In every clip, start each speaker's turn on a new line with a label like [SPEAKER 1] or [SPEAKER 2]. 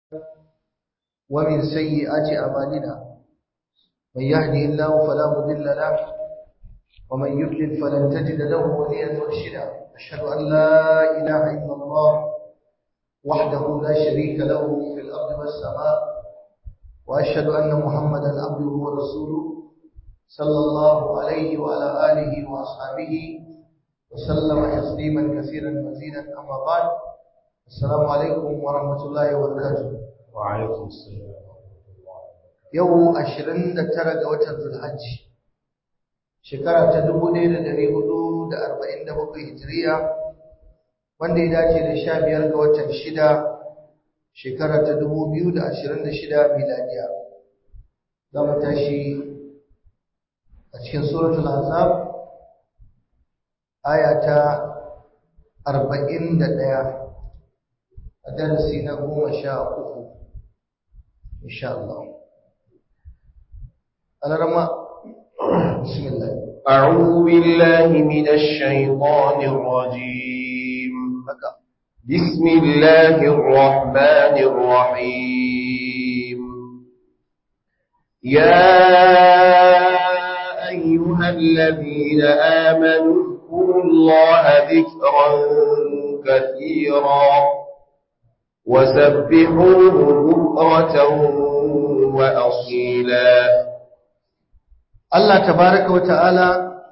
[SPEAKER 1] ومن سيئات أعمالنا من يهده الله فلا مضل له ومن يضلل فلن تجد له وليا مرشدا أشهد أن لا إله إلا الله وحده لا شريك له في الأرض والسماء وأشهد أن محمدا عبده ورسوله صلى الله عليه وعلى آله وأصحابه وسلم تسليما كثيرا مزيدا أما بعد السلام عليكم ورحمة الله وبركاته
[SPEAKER 2] وعليكم السلام
[SPEAKER 1] yau ashirin da tara ga watan Zulhajji shekara ta dubu ɗaya da ɗari hudu da arba'in da bakwai hijiriya wanda ya dace da sha biyar ga watan shida shekara ta dubu biyu da ashirin da shida miladiya za mu tashi a cikin suratul azab aya ta arba'in da ɗaya a darasi na goma sha uku insha Allah الرمى بسم الله
[SPEAKER 2] أعوذ بالله من الشيطان الرجيم بسم الله الرحمن الرحيم يا أيها الذين آمنوا اذكروا الله ذكرا كثيرا وسبحوه بكرة وأصيلا
[SPEAKER 1] Allah tabaraka wa ta'ala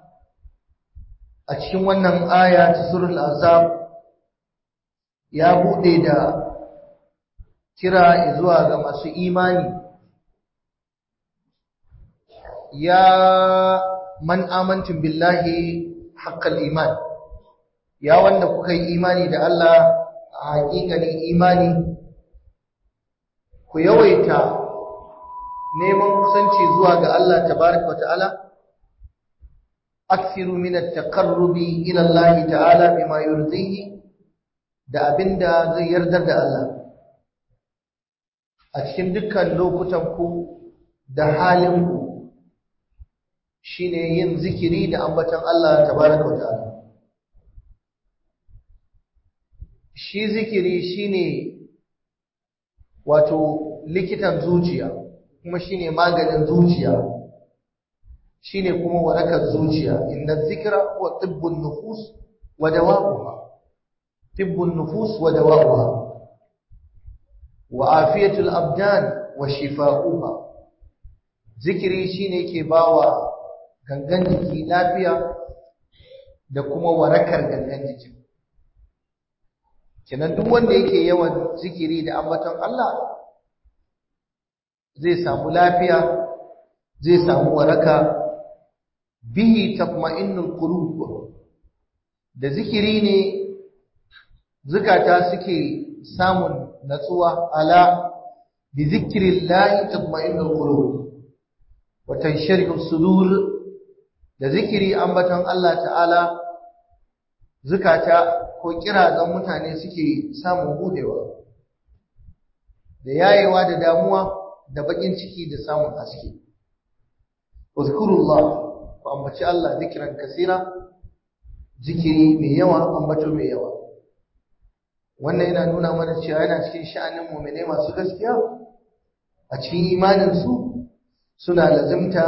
[SPEAKER 1] a cikin wannan aya ta surul azab ya bude da kira zuwa ga masu imani ya man amantum billahi haqqal iman ya wanda kuka yi imani da Allah a haƙiƙanin imani ku yawaita neman kusanci zuwa ga Allah tabaraka wata'ala aksiru min at-taqarrubi ila Allah ta'ala bima yurdihi da abinda zai yardar da Allah a cikin dukkan lokutan ku da halin ku shine yin zikiri da ambaton Allah tabaraka wata'ala shi zikiri shine wato likitan zuciya kuma shine maganin zuciya shine kuma warakar zuciya inna dhikra huwa tibbun nufus wa dawa'uha tibbun nufus wa dawa'uha wa afiyatul abdan wa shifa'uha zikiri shine yake bawa gangan jiki lafiya da kuma warakar gangan jiki kenan duk wanda yake yawan zikiri da ambaton Allah zai samu lafiya zai samu waraka bihi tatma'innul qulub da zikiri ne zukata suke samun natsuwa ala bi zikrillahi tatma'innul qulub wa tansharihu sudur da zikiri ambaton Allah ta'ala zukata ko kirazan mutane suke samun budewa da yayewa da damuwa da bakin ciki da samun haske uzkurullah ku ambaci Allah zikiran kasira zikiri mai yawa ambato mai yawa wannan yana nuna mana cewa yana cikin sha'anin mu'mine masu gaskiya a cikin imanin su suna lazimta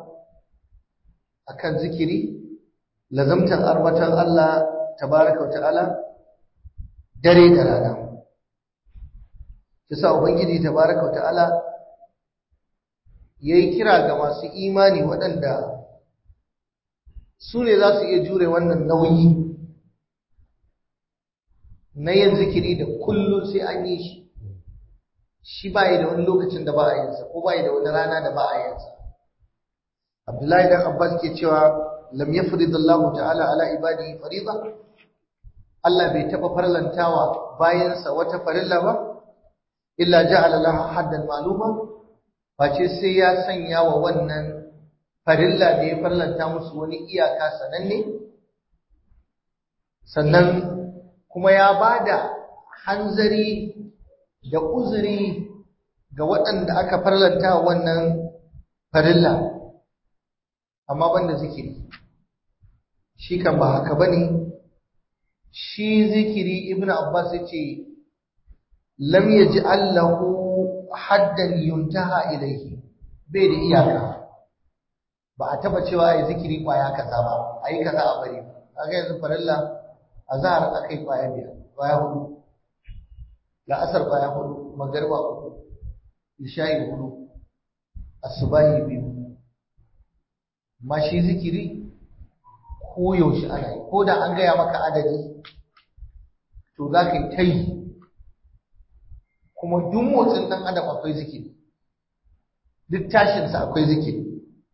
[SPEAKER 1] akan zikiri lazimtan arbatan Allah tabaraka wa ta'ala dare da rana yasa ubangiji tabaraka wa ta'ala ya yi kira ga masu imani waɗanda su ne za su iya jure wannan nauyi na yin zikiri da kullum sai an yi shi shi ba da wani lokacin da ba a yinsa ko ba da wani rana da ba a yinsa abdullahi dan abbas ke cewa lam yafrid Allah ta'ala ala ibadihi fariḍa Allah bai taɓa farlantawa bayansa wata farilla ba illa ja'ala laha haddan ma'luma face sai ya sanya wa wannan farilla da ya farlanta musu wani iyaka sananne sannan kuma ya bada hanzari da uzuri ga waɗanda aka farlanta wannan farilla amma banda zikiri shi kan ba haka bane shi zikiri ibnu abbas yace lam yaj'al lahu haddan yuntaha ilayhi bai da iyaka ba a taba cewa ai zikiri kwaya kaza ba ai kaza a bari kaga yanzu farilla azhar akai kwaya biyar kwaya hudu la'asar kwaya hudu magariba uku isha'i hudu asubahi biyu ma shi zikiri ko yaushe ana yi ko da an gaya maka adadi to za ka yi ta yi kuma duk motsin ɗan adam akwai zikiri duk tashinsa akwai zikiri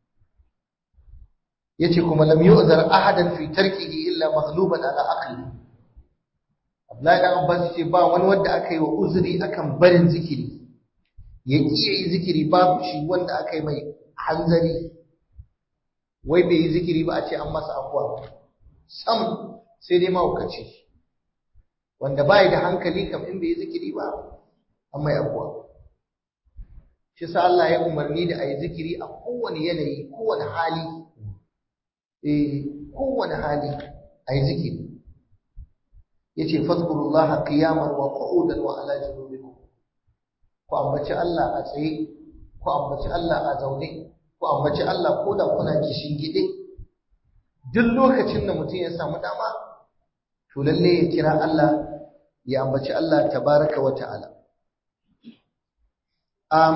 [SPEAKER 1] ya ce kuma lam yu'zar ahadan fi tarkihi illa maghluban ala aqli Abdullahi dan Abbas ce ba wani wanda aka yi wa uzuri akan barin zikiri ya iya yi zikiri babu shi wanda aka yi mai hanzari wai bai yi zikiri ba a ce an masa afuwa sam sai dai mahaukaci wanda bai da hankali kam in bai yi zikiri ba an mai afuwa shi sa Allah ya umarni da a yi zikiri a kowane yanayi kowane hali eh kowane hali a yi zikiri yace fadhkurullaha qiyaman wa qu'udan wa ala junubikum ku ambaci Allah a tsaye ku ambaci Allah a zaune ku ambaci Allah ko da kuna kishin gide duk lokacin da mutum ya samu dama to lalle ya kira Allah ya ambaci Allah tabaraka wa ta'ala um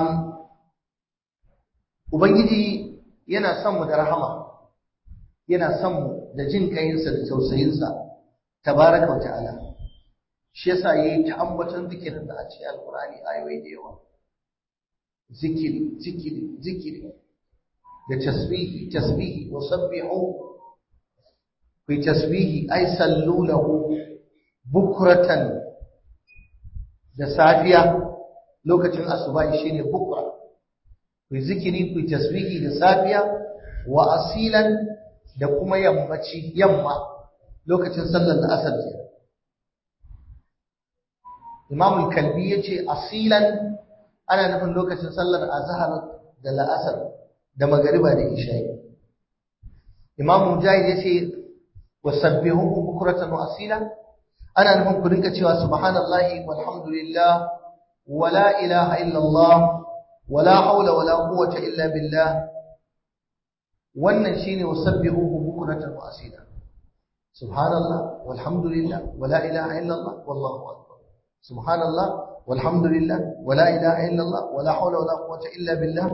[SPEAKER 1] ubangiji yana son mu da rahama yana son mu da jin kayinsa da tausayinsa tabaraka wa ta'ala shi yasa yayi ta ambaton zikirin da a cikin alqur'ani ayoyi da yawa zikiri zikiri zikiri da tasbihi tasbihi wa sabbihu fi tasbihi ay sallu lahu bukratan da safiya lokacin asuba shine bukra ku zikiri ku tasbihi da safiya wa asilan da kuma yammaci yamma lokacin sallar da asar ke Imam al-Kalbi yace asilan ana nufin lokacin sallar azhar da la'asar da magariba da isha'i Imam Mujahid yace wasabbihuhu bukratan wa asila ana nufin ku rinka cewa subhanallahi walhamdulillah wala ilaha illallah wala haula wala quwwata illa billah wannan shine wasabbihuhu bukratan wa asila subhanallah walhamdulillah wala ilaha illallah wallahu akbar subhanallah walhamdulillah wala ilaha illallah wala haula wala quwwata illa billah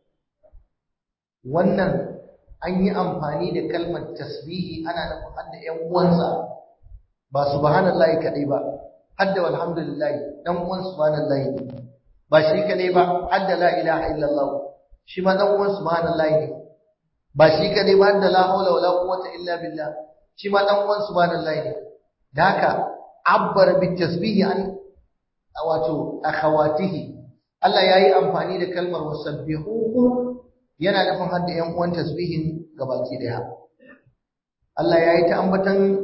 [SPEAKER 1] wannan an yi amfani da kalmar tasbihi ana nufin hadda ƴan uwansa ba subhanallahi kadai ba hadda walhamdulillah dan uwan subhanallahi ne ba shi kadai ba hadda la ilaha illallah shi ma dan uwan subhanallahi ne ba shi kadai ba hadda la haula wala quwwata illa billah shi ma dan uwan subhanallahi ne da haka abbar bit tasbihi an wato akhawatihi Allah yayi amfani da kalmar wasabbihuhu yana nufin hadda ƴan uwan tasbihin gabaki daya Allah yayi ta ambatan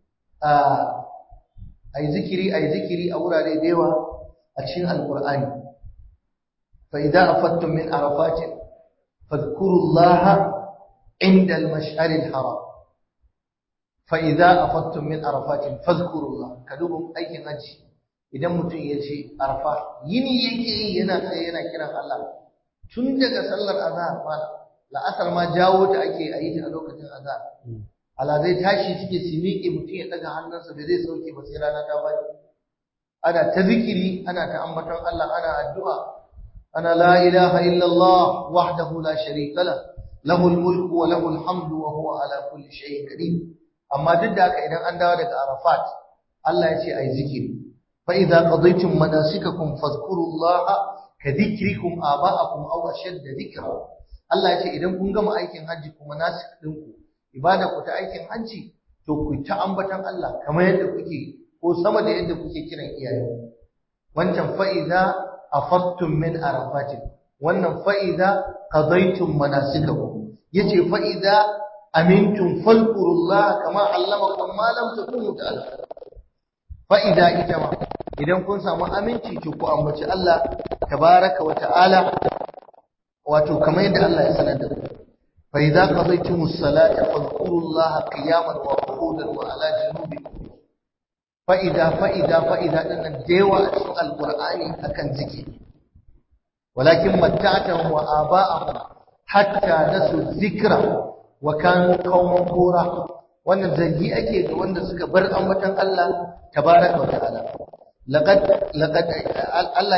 [SPEAKER 1] ai zikiri ai zikiri a wurare da yawa a cikin alqur'ani fa idza afattum min arafatin fadhkurullaha inda al-mash'ar al-haram fa idza afattum min arafatin fadhkurullah kadubun aikin haji idan mutum ya ce arfa yini yake yi yana tsaye yana kiran Allah tun daga sallar azhar ma la'asar ma jawo ta ake a yi ta a lokacin azhar ala zai tashi suke su miƙe mutum ya ɗaga hannunsa da zai sauke ba sai rana ta bani ana ta zikiri ana ta ambaton Allah ana addu'a ana la ilaha illallah wahdahu la sharika la lahu mulku wa lahu hamdu wa huwa ala kulli shay'in qadir amma duk da haka idan an dawo daga Arafat Allah ya ce ai zikiri fa idza qadaytum manasikakum fadhkurullaha ka dhikrikum aba'akum aw ashadda dhikra Allah ya ce idan kun gama aikin hajji kuma nasik ɗinku ibada ku ta aikin hajji to ku ta ambatan Allah kamar yadda kuke ko sama da yadda kuke kiran iyaye wancan fa'iza afattum min arafatin wannan fa'iza qadaytum manasikakum yace fa'iza amintum falqurullah kama allamakum ma lam takunu ta'lamun fa'iza ita ma idan kun samu aminci to ku ambaci Allah tabaraka wa ta'ala wato kamar yadda Allah ya sanar da ku فإذا قضيتم الصلاة فاذكروا الله قياما وقعودا وعلى جنوبكم فإذا فإذا فإذا أن الديوة القرآن أكن ذكر walakin matta'tahum wa aba'ahum hatta nasu dhikra wa kanu qauman bura wannan zargi ake ga wanda suka bar ambatan Allah tabaraka wa ta'ala laqad laqad Allah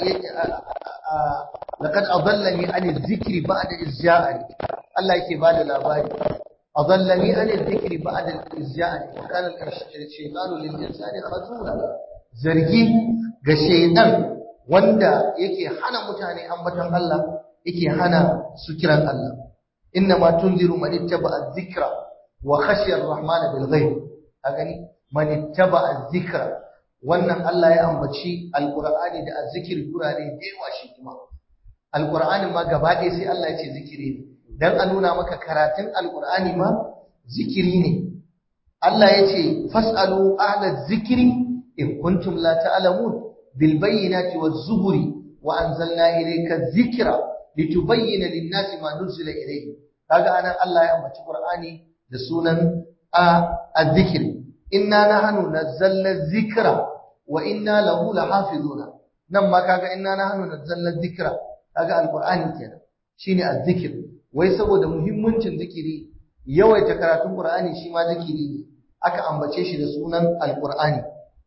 [SPEAKER 1] laqad adallani an dhikri ba'da izja'ani Allah yake bada labari adallani an dhikri ba'da izja'ani kana al-shaytanu lil insani khazula zargi ga shaytan wanda yake hana mutane ambatan Allah yake hana su kiran Allah inna ma tunziru man ittaba'a dhikra wa khashiya ar-rahman bil ghaib a gani man ittaba'a dhikra wannan Allah ya ambaci alqur'ani da azzikir gurare da yawa shi kuma alqur'anin ma gaba ɗaya sai Allah ya ce zikiri ne dan a nuna maka karatun alqur'ani ma zikiri ne Allah ya ce fasalu ahla zikri in kuntum la ta'lamun bil bayyinati waz zuburi wa anzalna ilayka dhikra litubayyana lin-nasi ma nuzila ilayhi kaga anan Allah ya ambaci qur'ani da sunan a-dhikr inna nahnu nazzalna dhikra wa inna lahu lahafizuna nan ma kaga inna nahnu nazzalna dhikra kaga alqur'ani kenan shine azzikir wai saboda muhimmancin zikiri yawaita karatun qur'ani shi ma zikiri ne aka ambace shi da sunan alqur'ani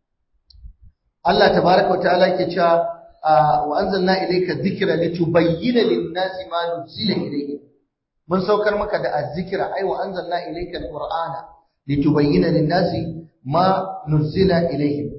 [SPEAKER 1] Allah tabaaraka wa ta'ala yake cewa wa anzalna ilayka dhikra litubayyana lin-nasi ma nuzila ilayhim mun saukar maka da azzikra ai wa anzalna ilayka alqur'ana litubayyana lin-nasi ma nuzila ilayhim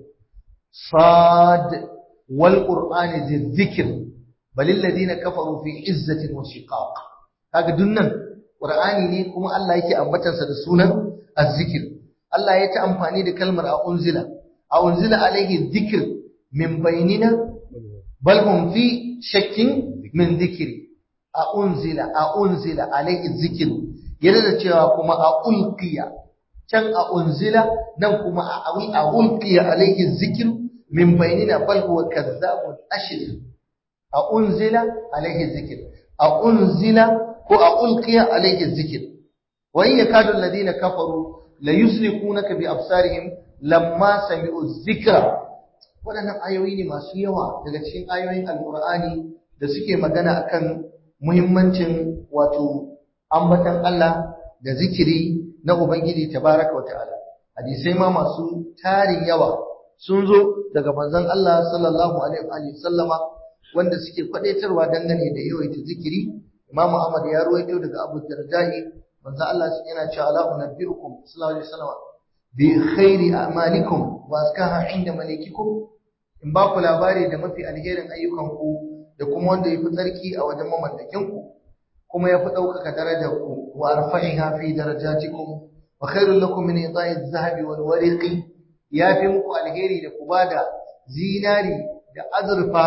[SPEAKER 1] صاد والقرآن ذي الذكر بل الذين كفروا في عزة وشقاق kaga dunnan qur'ani ne kuma Allah yake ambatar sa da sunan azzikir Allah ya ta amfani da kalmar a unzila a unzila alaihi dhikr min bainina bal hum fi shakkin min dhikri a unzila a unzila alaihi dhikr yana da cewa kuma a ulqiya can a unzila nan kuma a awi a ulqiya alaihi dhikr min bainina bal huwa kadhabun ashir a unzila alaihi dhikr a unzila ko a ulqiya alaihi dhikr wa in yakadu alladhina kafaru la yusrikunaka bi absarihim lamma sami'u dhikra wadannan ayoyi ne masu yawa daga cikin ayoyin alqur'ani da suke magana akan muhimmancin wato ambatan Allah da zikiri na ubangiji tabaraka wa ta'ala hadisai ma masu tarin yawa sun zo daga manzon Allah sallallahu alaihi wa sallama wanda suke kwadaitarwa dangane da yawaita zikiri Imam Ahmad ya ruwaito daga Abu Darda'i manzon Allah yana cewa la unabbiukum sallallahu alaihi wasallam bi khairi a'malikum wa askaha inda malikikum in ba ku labari da mafi alherin ayyukan ku da kuma wanda yafi tsarki a wajen mamallakin ku kuma yafi ɗaukaka darajar ku wa arfa'iha fi darajatikum wa khairul lakum min ita'i adh-dhahabi wal wariqi ya fi muku alheri da ku bada zinari da azurfa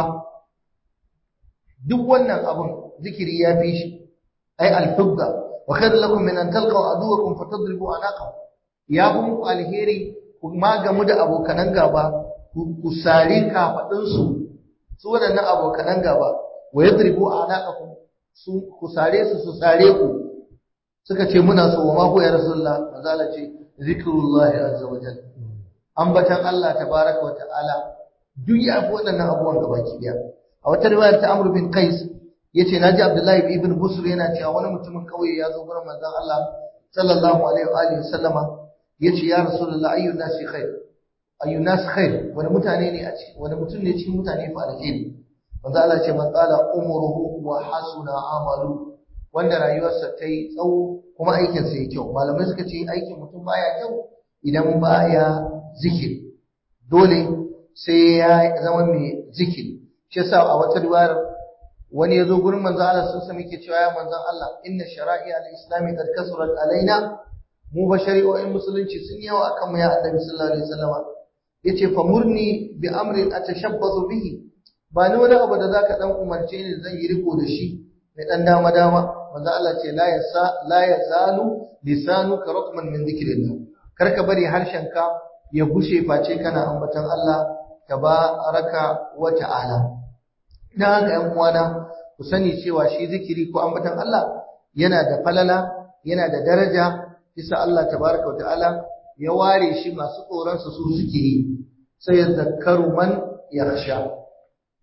[SPEAKER 1] duk wannan abun zikiri ya fi shi ai alfidda wa khairu lakum min an talqaw aduwakum fatadribu anaqahum ya fi muku alheri ku magamu da abokanan gaba ku sare kafadin su su wadannan abokanan gaba wa yadribu anaqakum su ku sare su su sare ku suka ce muna so wa ma ko ya rasulullah manzala ce zikrullahi azza wa jalla ambatan Allah tabaraka wa ta'ala duk ya fi waɗannan abubuwan gabaki daya a wata riwayar ta Amr bin Qais yace naji Abdullahi ibn Busr yana cewa wani mutumin kauye ya zo gurin manzon Allah sallallahu alaihi wa alihi sallama yace ya rasulullah ayyun nasi khair ayyun nas khair wani mutane ne a ci wani mutum ne cikin mutane fa alheri manzon Allah ce man qala umruhu wa hasuna amalu wanda rayuwarsa ta yi tsawo kuma aikinsa ya kyau malamai suka ce aikin mutum baya kyau idan baya zikiri dole sai ya zama mai zikiri shi yasa a wata riwayar wani yazo gurin manzon Allah sun sami ke cewa ya manzon Allah inna shara'i al-islami qad kasurat alaina mu ba shari'o'in musulunci sun yawa akan mu ya annabi sallallahu alaihi wasallam yace fa murni bi amrin atashabbazu bihi ba ni wani abu da zaka dan umarce ni zan yi riko da shi mai dan dama dama manzon Allah ce la yasa la yasalu lisanuka ratman min dhikrillah karka bari harshenka ya gushe face kana ambatan Allah tabaraka wa ta'ala dan haka ƴan uwana ku sani cewa shi zikiri ko ambatan Allah yana da falala yana da daraja bisa Allah tabaraka wa ta'ala ya ware shi masu tsoron su su suke yi sai ya zakkaru man yakhsha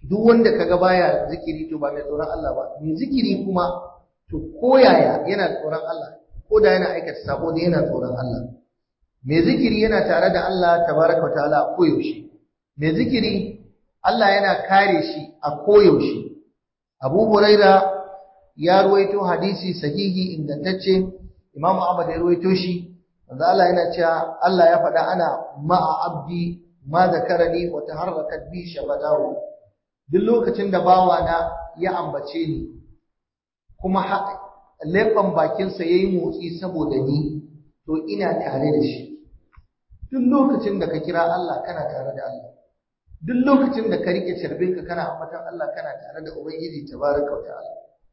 [SPEAKER 1] duk wanda kaga baya zikiri to ba mai tsoron Allah ba mai zikiri kuma to koyaya yana tsoron Allah ko da yana aikata sabo ne yana tsoron Allah mai zikiri yana tare da Allah tabaraka wa ta'ala a koyaushe mai zikiri Allah yana kare shi a koyaushe Abu Huraira ya ruwaito hadisi sahihi ingantacce Imam Ahmad ya ruwaito shi manzo Allah yana cewa Allah ya faɗa ana ma'a abdi ma zakarani wa taharrakat bi shabadahu duk lokacin da bawa na ya ambace ni kuma leɓen bakinsa yayi motsi saboda ni to ina tare da shi duk lokacin da ka kira Allah kana tare da Allah duk lokacin da ka rike cirbinka kana ambatan Allah kana tare da Ubangiji tabaraka wa ta'ala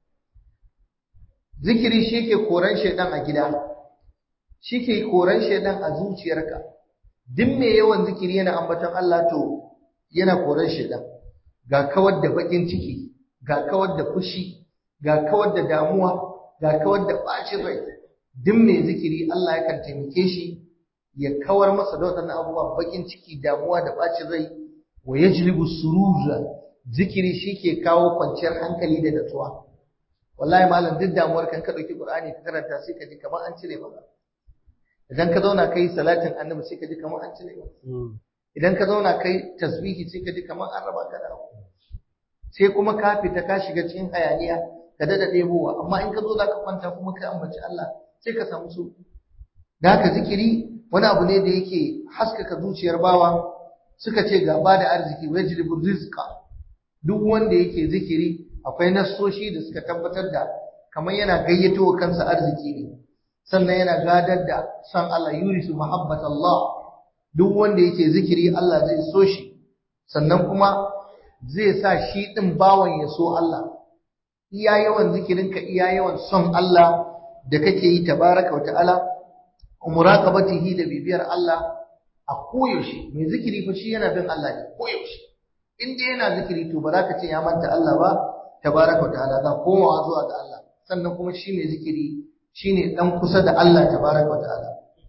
[SPEAKER 1] zikiri shi ke koran shaidan a gida shi ke koran shaidan a zuciyarka duk mai yawan zikiri yana ambaton Allah to yana koran shaidan ga kawar da bakin ciki ga kawar da fushi ga kawar da damuwa ga kawar da bacin rai duk mai zikiri Allah yakan taimake shi ya kawar masa da waɗannan abubuwa bakin ciki damuwa da bacin rai wa yajlibu surura zikiri shi ke kawo kwanciyar hankali da natsuwa wallahi malam duk damuwar kan ka dauki qur'ani ka karanta sai ka ji kamar an cire maka idan ka zauna kai salatin annabi sai ka ji kamar an cire maka idan ka zauna kai tasbihi sai ka ji kamar an raba ka da abu sai kuma ka fita ka shiga cikin hayaniya ka dada ɗebowa amma in ka zo za ka kwanta kuma ka ambaci Allah sai ka samu su da haka zikiri wani abu ne da yake haskaka zuciyar bawa suka ce gaba da arziki wajribu rizqa duk wanda yake zikiri akwai nassoshi da suka tabbatar da kamar yana gayyato wa kansa arziki ne sannan yana gadar da san Allah yurisu mahabbat Allah duk wanda yake zikiri Allah zai so shi sannan kuma zai sa shi din bawan ya so Allah iya yawan zikirinka iya yawan son Allah da kake yi tabaraka wa ta'ala muraqabatihi da bibiyar Allah a koyaushe mai zikiri fa shi yana bin Allah ne koyaushe in dai yana zikiri to ba za ka ce ya manta Allah ba tabaraka wa ta'ala za komawa zuwa ga Allah sannan kuma shi mai zikiri shine dan kusa da Allah tabaraka wa ta'ala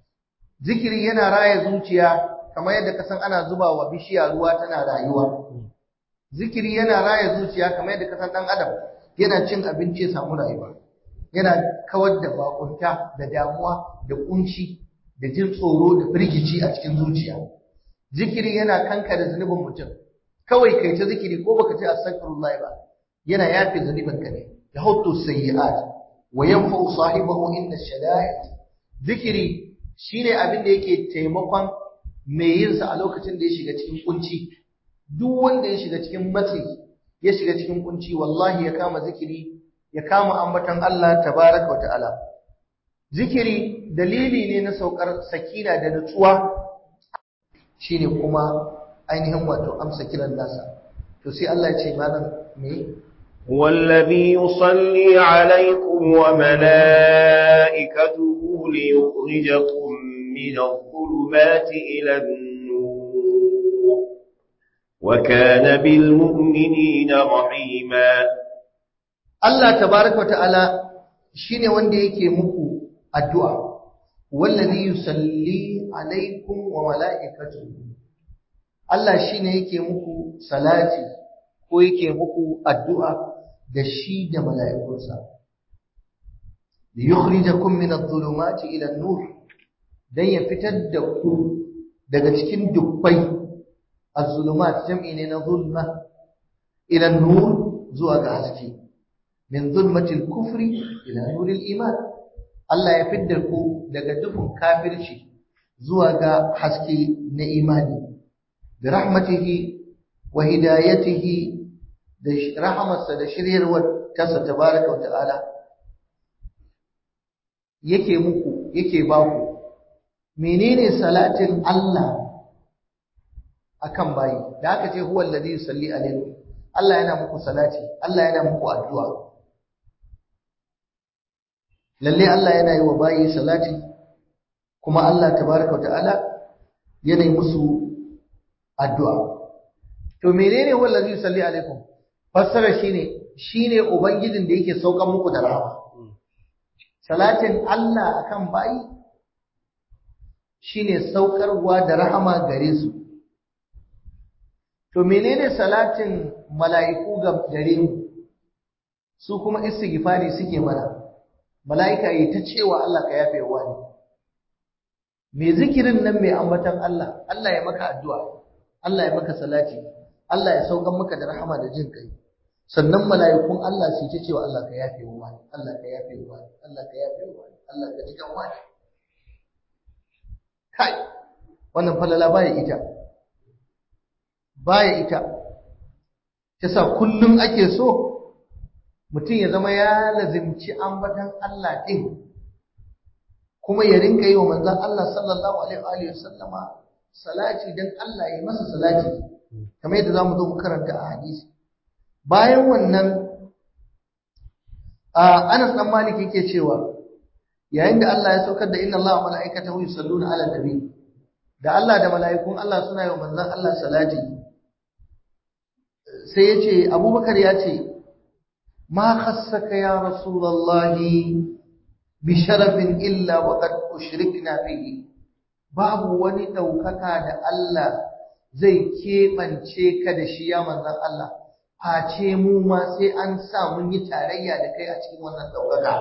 [SPEAKER 1] zikiri yana raya zuciya kamar yadda ka san ana zuba wa bishiya ruwa tana rayuwa zikiri yana raya zuciya kamar yadda ka san dan adam yana cin abinci ya samu rayuwa yana kawar da bakunta da damuwa da kunci da jin tsoro da firgici a cikin zuciya zikiri yana kankare zunubin mutum kawai kai ta zikiri ko baka ce astaghfirullah ba yana yafe zunubin ka ne yahuttu sayyi'at wa yanfa'u sahibahu inda shada'id zikiri shine abin da yake taimakon mai yin sa a lokacin da ya shiga cikin kunci duk wanda ya shiga cikin matsi ya shiga cikin kunci wallahi ya kama zikiri ya kama ambaton Allah tabaraka wa ta'ala zikiri dalili ne na saukar sakina da nutsuwa shine kuma ainihin wato amsa kiran nasa to sai Allah ya ce malam me
[SPEAKER 2] والذي يصلي عليكم وملائكته ليخرجكم من الظلمات إلى النور وكان بالمؤمنين رحيما
[SPEAKER 1] Allah tabaraka wa ta'ala shine wanda yake muku addu'a wallazi yusalli alaikum wa mala'ikatuhu Allah shine yake muku salati ko yake muku addu'a da shi da mala'ikunsa liyukhrijakum min adh-dhulumati ila an-nur dan ya fitar da ku daga cikin dubbai az-zulumat jam'i ne na zulma ila an-nur zuwa ga haske min zulmatil kufri ila nuril iman Allah ya fitar ku daga dufin kafirci zuwa ga haske na imani bi rahmatihi wa hidayatihi da rahamarsa da shiryarwar tasa tabaraka wa ta'ala yake muku yake ba ku menene salatin Allah akan bayi da aka ce huwa alladhi yusalli alaikum Allah yana muku salati Allah yana muku addu'a lalle Allah yana yi wa bayi salati kuma Allah tabaraka wa ta'ala yana yi musu addu'a to menene huwa alladhi yusalli alaikum fassara shine shine ubangijin da yake saukan muku da rahama salatin Allah akan bayi shine saukarwa da rahama gare su to menene salatin mala'iku ga gare mu su kuma istighfari suke mana mala'ika yi ta cewa Allah ka yafe wa ne me zikirin nan mai ambatan Allah Allah ya maka addu'a Allah ya maka salati Allah ya saukan maka da rahama da jin kai sannan mala'ikun Allah su ta cewa Allah ka yafe wa ne Allah ka yafe wa ne Allah ka yafe wa ne Allah ka jikan wa ne kai wannan falala baya ita baya ita ta sa kullum ake so mutum ya zama ya lazimci ambatan Allah ɗin kuma ya rinka yi wa manzan Allah sallallahu alaihi wa sallama salati don Allah ya masa salati kamar yadda za mu zo mu karanta a hadisi bayan wannan Anas dan Malik yake cewa yayin da Allah ya saukar da inna Allah wa mala'ikatahu yusalluna 'alan nabi da Allah da mala'ikun Allah suna yi wa manzan Allah salati sai ya ce abubakar ya ce ma khassaka ya rasulallahi bi sharafin illa wa qad ushrikna fihi babu wani ɗaukaka da Allah zai keɓance ka da shi ya manzan Allah face mu ma sai an sa mun yi tarayya da kai a cikin wannan ɗaukaka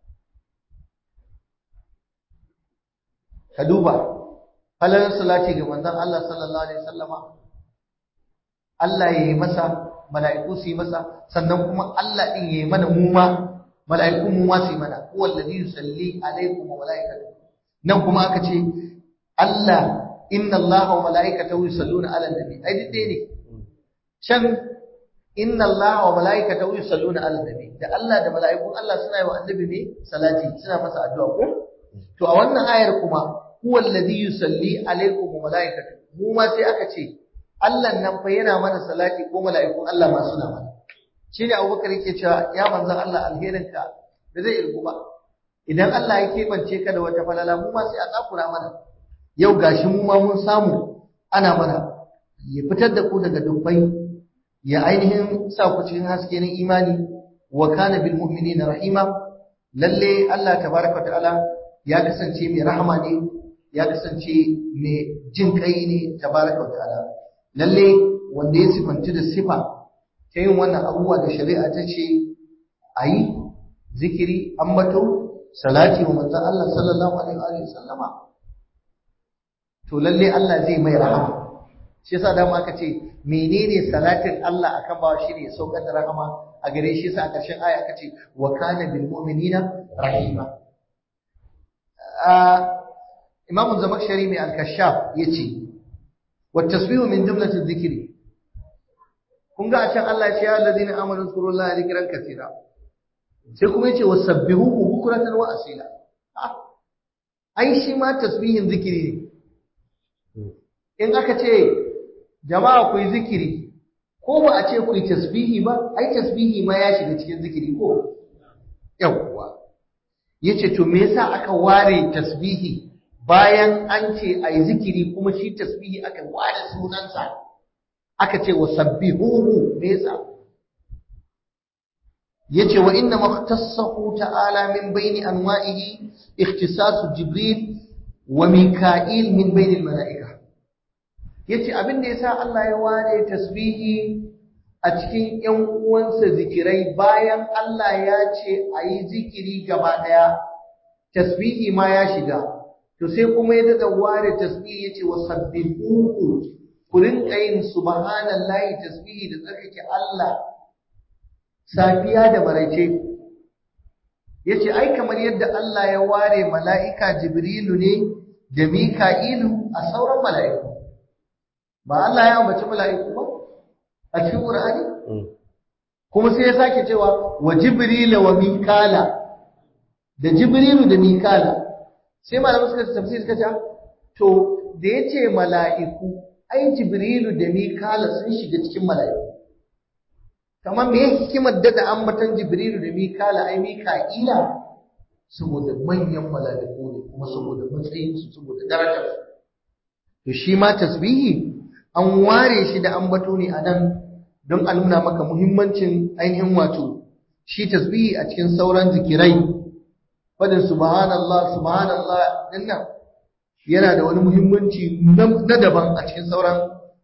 [SPEAKER 1] ka duba falalar salati ga manzon Allah sallallahu alaihi wasallama Allah ya yi masa mala'iku su yi masa sannan kuma Allah din ya yi mana mu ma mala'iku mu ma su yi mana huwa alladhi yusalli alaikum wa malaikatuhu nan kuma aka ce Allah inna Allah wa malaikatahu yusalluna ala nabi ai duk ne can inna Allah wa malaikatahu yusalluna ala nabi da Allah da mala'ikun Allah suna yi wa annabi ne salati suna masa addu'a ko to a wannan ayar kuma huwa alladhi yusalli alaikum wa malaikatuhu mu ma sai aka ce Allah nan fa yana mana salati ko mala'ikun Allah ma suna mana shine Abubakar yake cewa ya manzon Allah alherinka da zai irgu ba idan Allah ya kebance ka da wata falala mu ma sai a tsakura mana yau gashi mu ma mun samu ana mana ya fitar da ku daga dubbai ya ainihin sa ku cikin haske na imani wa kana bil mu'minina rahima lalle Allah tabaraka wa ta'ala ya kasance mai rahama ne ya kasance mai jin kai ne tabaraka wa ta'ala lalle wanda ya sifanci da sifa ta yin wannan abubuwa da shari'a ta ce a yi zikiri ambato salati wa manzon Allah sallallahu alaihi wa sallama to lalle Allah zai mai rahama shi yasa dama aka ce menene salatin Allah akan bawa shine ya saukar da rahama a gare shi yasa a ƙarshen aya aka ce wa kana bil mu'minina rahima Imam Zamakshari mai al-Kashaf yace wa tasbihu min jumlati dhikri kun ga a can Allah ya ce ya allazina amanu zkurullaha dhikran katira sai kuma yace wasabbihuhu bukratan wa asila ai shi ma tasbihin zikiri ne in aka ce jama'a ku yi zikiri ko ba a ce ku yi tasbihi ba ai tasbihi ma ya shiga cikin zikiri ko yawwa yace to me yasa aka ware tasbihi bayan an ce ai zikiri kuma shi tasbihi aka ware sunansa aka ce wasabbihuhu me yasa yace wa inna makhtassahu ta'ala min bayni anwa'ihi ikhtisasu jibril wa mika'il min bayni al-mala'ika yace abin da yasa Allah ya ware tasbihi a cikin ƴan uwansa zikirai bayan Allah ya ce ayi zikiri gaba daya tasbihi ma ya shiga to sai kuma ya daga ware tasbihi yace wasabbihuhu ku rinka yin subhanallahi tasbihi da tsarkake Allah safiya da maraice yace ai kamar yadda Allah ya ware mala'ika Jibrilu ne da Mika'ilu a sauran mala'iku ba Allah ya ambaci mala'iku ba a cikin Qur'ani kuma sai ya sake cewa wa Jibrila wa Mikala da Jibrilu da Mikala sai malamu suka tafsir suka ce to da yace mala'iku ai Jibrilu da Mikala sun shiga cikin mala'iku kamar me hikimar da ambatan Jibrilu da Mikala ai Mika'ila saboda manyan mala'iku ne kuma saboda matsayin su saboda darajar to shi ma tasbihi an ware shi da ambato ne anan don a nuna maka muhimmancin ainihin wato shi tasbihi a cikin sauran zikirai fadin subhanallah subhanallah dinnan yana da wani muhimmanci na daban a cikin sauran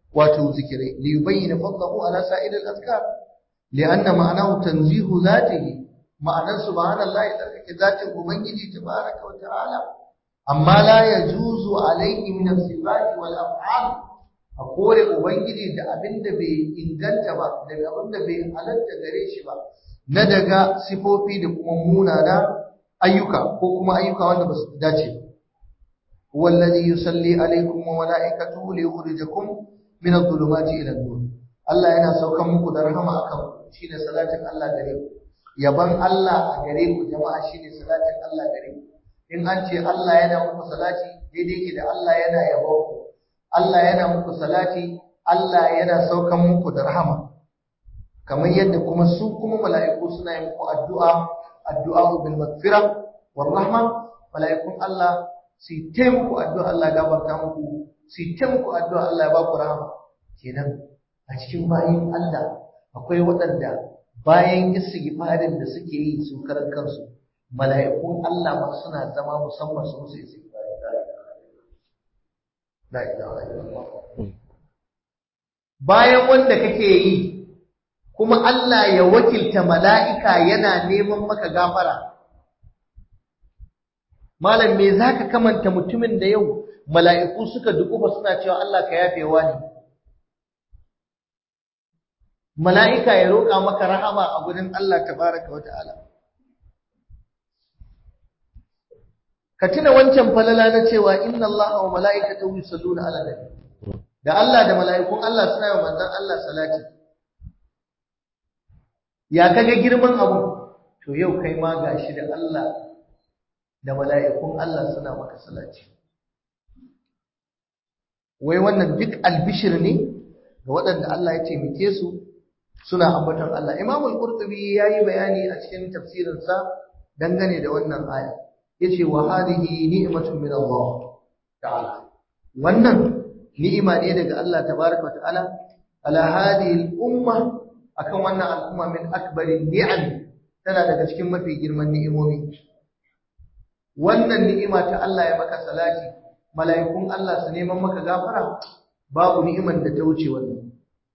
[SPEAKER 1] wato zikirai li yubayyana fadlahu ala sa'ir al-azkar li'anna ma'anahu tanzihu zatihi ma'anar subhanallahi tsarkake zatin ubangiji tabaraka wa ta'ala amma la yajuzu alayhi min as-sifati wal af'al a kore ubangiji da abinda bai inganta ba daga abinda bai halatta gare shi ba na daga sifofi da kuma munana ayyuka ko kuma ayyuka wanda ba su dace ba wallazi yusalli alaikum wa malaikatuhu liyukhrijakum min adh-dhulumati ila an-nur Allah yana saukan muku da rahama akan shine salatin Allah gare ku yaban Allah a gare ku jama'a shine salatin Allah gare ku in an ce Allah yana muku salati daidai ke da Allah yana yabo ku Allah yana muku salati Allah yana saukan muku da rahama kamar yadda kuma su kuma mala'iku suna yin muku addu'a addu'a bil maghfira war rahma mala'ikun Allah su ta muku addu'a Allah gafarta muku su ta muku addu'a Allah ya ba ku rahama kenan a cikin bayin Allah akwai waɗanda bayan istighfarin da suke yi su karan kansu mala'ikun Allah ma suna zama musamman su musu istighfari la ilaha illallah bayan wanda kake yi kuma Allah ya wakilta mala'ika yana neman maka gafara malam me zaka kamanta mutumin da yau mala'iku suka dukufa suna cewa Allah ka yafewa ne mala'ika ya roƙa maka rahama a gurin Allah tabaraka wata'ala ka tuna wancan falala na cewa inna Allah wa mala'ikatahu yusalluna 'alan nabi da Allah da mala'ikun Allah suna yi manzon Allah salati ya kaga girman abu to yau kai ma gashi da Allah da mala'ikun Allah suna maka salati wai wannan duk albishir ne ga waɗanda Allah ya taimake su suna ambaton Allah. Imam al-Qurtubi yayi bayani a cikin tafsirinsa dangane da wannan aya. Yace wa hadhihi ni'matun min Allah ta'ala. Wannan ni'ima ne daga Allah tabaraka wa ta'ala ala hadhihi al-umma akan wannan al'umma min akbarin ni'am tana daga cikin mafi girman ni'imomi. Wannan ni'ima ta Allah ya maka salati, mala'ikun Allah su neman maka gafara, babu ni'iman da ta wuce wannan.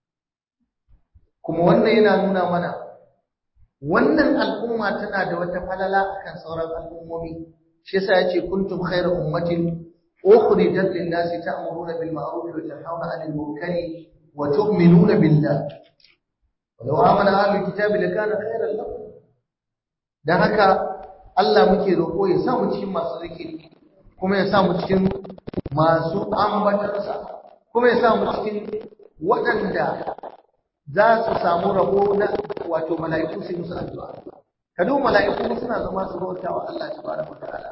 [SPEAKER 1] kuma wannan yana nuna mana wannan al'umma tana da wata falala akan sauran al'ummomi shi yasa yace kuntum khayra ummatin ukhrijat lin-nasi ta'muruna bil ma'ruf wa tanhauna 'anil munkari wa tu'minuna billah walau amana ahlul kitabi lakana khayran lahum dan haka Allah muke roƙo ya sa mu cikin masu zikiri kuma ya sa mu cikin masu ambatansa kuma ya sa mu cikin waɗanda za su samu rabo na wato mala'iku su musu addu'a ka duk mala'iku suna zama su bauta wa Allah tabaraka wa ta'ala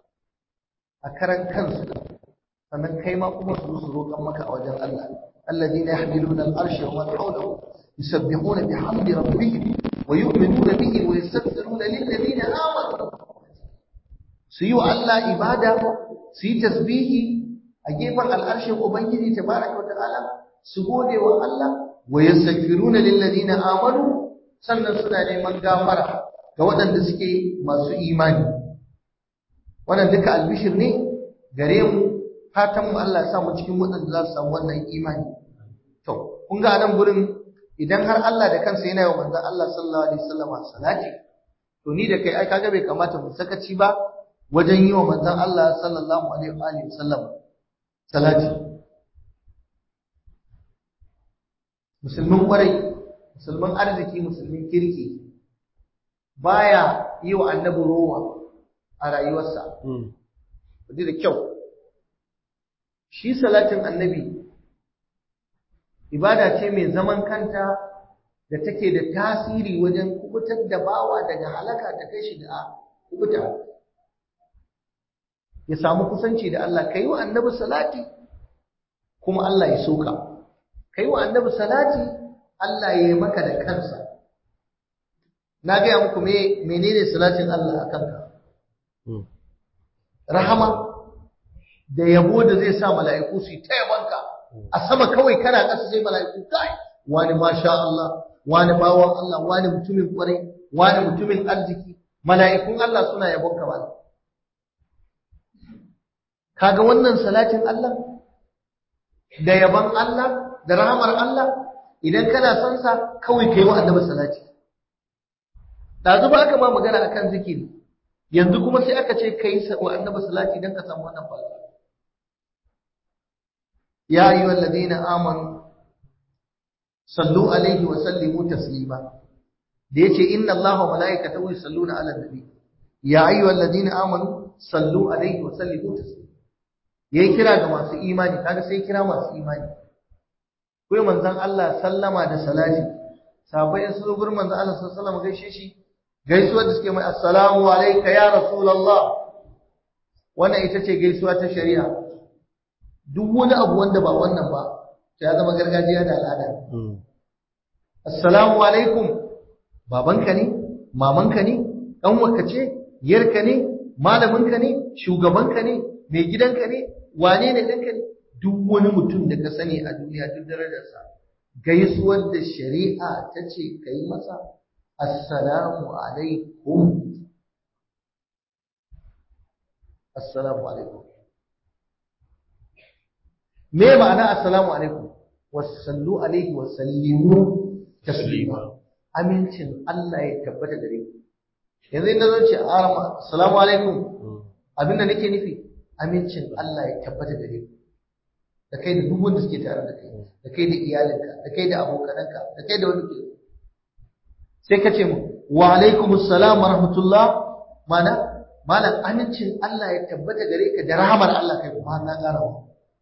[SPEAKER 1] a karan kansu sannan kai ma kuma su su roƙan maka a wajen Allah alladhina yahmiluna al-arsha wa man hawlahu yusabbihuna bihamdi rabbihim wa yu'minuna bihi wa yastaghfiruna lil ladina amanu su yi wa Allah ibada su yi tasbihi a gefen al'arshin ubangiji tabaraka wa ta'ala su gode wa Allah wa yastaghfiruna lil ladina amanu sannan suna neman gafara ga waɗanda suke masu imani wannan duka albishir ne gare mu fatan mu Allah ya sa mu cikin waɗanda za su samu wannan imani to kun ga nan gurin idan har Allah da kansa yana yi wa manzon Allah sallallahu alaihi wasallam salati to ni da kai ai kaga bai kamata mu sakaci ba wajen yi wa manzon Allah sallallahu alaihi wasallam salati musulmin kwarai musulmin arziki musulmin kirki baya yi wa annabi rowa a rayuwarsa kudi da kyau shi salatin annabi ibada ce mai zaman kanta da take da tasiri wajen kubutar da bawa daga halaka ta kai shi da kubuta ya samu kusanci da Allah kai wa annabi salati kuma Allah ya soka kai wa annabi salati Allah ya yi maka da kansa na gaya muku me menene salatin Allah a kanka rahama da yabo da zai sa mala'iku su yi ta yabanka a sama kawai kana ƙasa sai mala'iku kai wani masha Allah wani bawan Allah wani mutumin kwarai wani mutumin arziki mala'ikun Allah suna yabonka ba kaga wannan salatin Allah da yaban Allah da rahamar Allah idan kana son sa kawai kai wa annabi salati dazu ba aka ma magana akan zikiri yanzu kuma sai aka ce kai wa annabi salati dan ka samu wannan falala ya ayyuhal ladina amanu sallu alaihi wa sallimu taslima da yace inna allaha wa malaikatahu yusalluna ala nabi ya ayyuhal ladina amanu sallu alaihi wa sallimu taslima yayi kira ga masu imani kaga sai kira masu imani kai manzon Allah sallama da salati sahabbai sun zo gurin manzon Allah sallallahu alaihi wasallam gaishe shi gaisuwar da suke mai assalamu alayka ya rasulullah wannan ita ce gaisuwa ta shari'a duk wani abu wanda ba wannan ba ya zama gargajiya da al'ada assalamu alaikum babanka ne mamanka ne ɗanwarka ce yarka ne malaminka ne shugabanka ne mai gidanka ne wane ne ɗanka ne duk wani mutum da ka sani a duniya duk darajarsa gaisuwar da shari'a ta ce ka yi masa assalamu alaikum assalamu alaikum me ma'ana assalamu alaikum wasallu alaihi wasallimu taslima amincin Allah ya tabbata gare ku yanzu inda zan ce arama assalamu alaikum abinda nake nufi amincin Allah ya tabbata gare ku da kai da duk wanda suke tare da kai da kai da iyalinka da kai da abokananka da kai da wani ke sai ka ce mu wa alaikumus salam wa rahmatullah mana malam amincin Allah ya tabbata gare ka da rahamar Allah kai kuma na ƙara wa